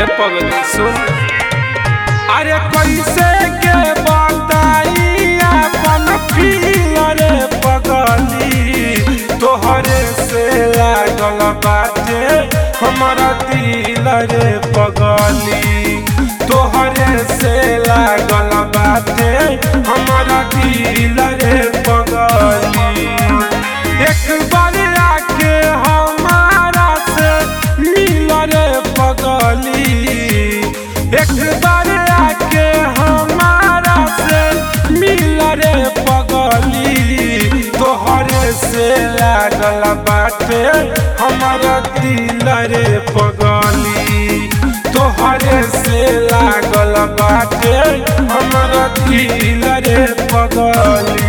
ए पगली सुन अरे कैसे के बताई अपन फील रे पगली तोहरे से लागल बाटे हमारा दिल रे पगली तोहरे से लागल बाटे हमारा दिल रे पगली एक बार आके हमारा से मिल रे पगली एक बार आके हमारा से मिल रे पगली तोहरे से लागल बाटे हमारा दिल रे पगली तोहरे से लागल बाटे हमारा दिल रे पगली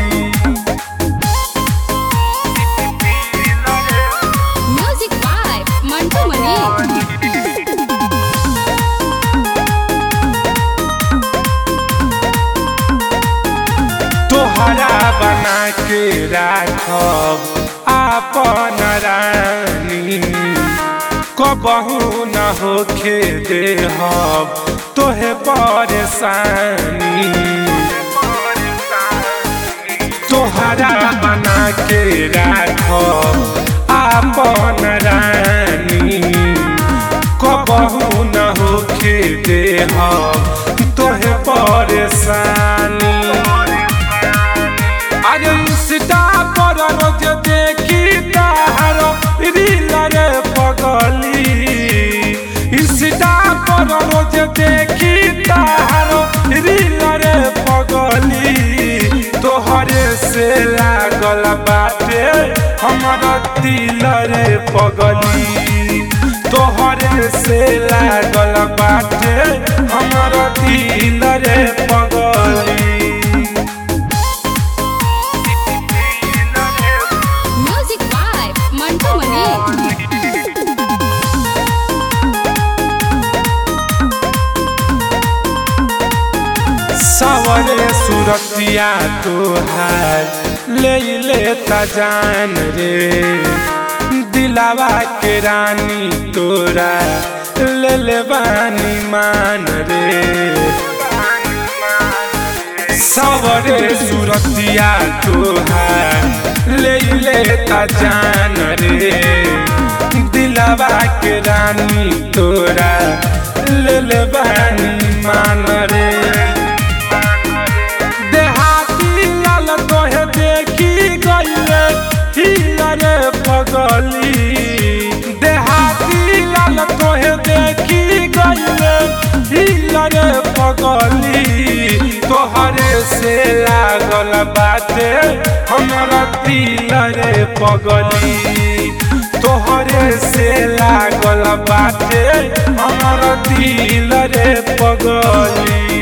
Music by Mantu Mani. तोहरा बना के राखब आपन रानी कबहू न होखे देहब तोहे परेशानी तोहरा बना के राखब आपन रानी कबहू न होखे देहब तोहे परेशानी अरे इंस्टा पर रोज देखी तार रील रे पगली इंस्टा पर रोज देखी तार रील रे पगली तोहरे से लागल बाटे हमारा दिल रे पगली तोहरे से लागल बाटे हमारा दिल रे पगली Music by Mantu Mani. सवरे सुरतिया तोहार ले लेता जान रे दिलावा के रानी तोरा ले ले बानी मान रे सवरे सुरतिया तोहार ले लेता जान रे दिलावा के रानी तोरा ले ले बानी मान रे देहाती लाल तोहे देखी गईले हिल रे पगली देहाती लाल तोहे देखी गईले हिल रे पगली तोहरे से लागल बाटे हमारा दिल रे पगली तोहरे से लागल बाटे हमारा दिल रे पगली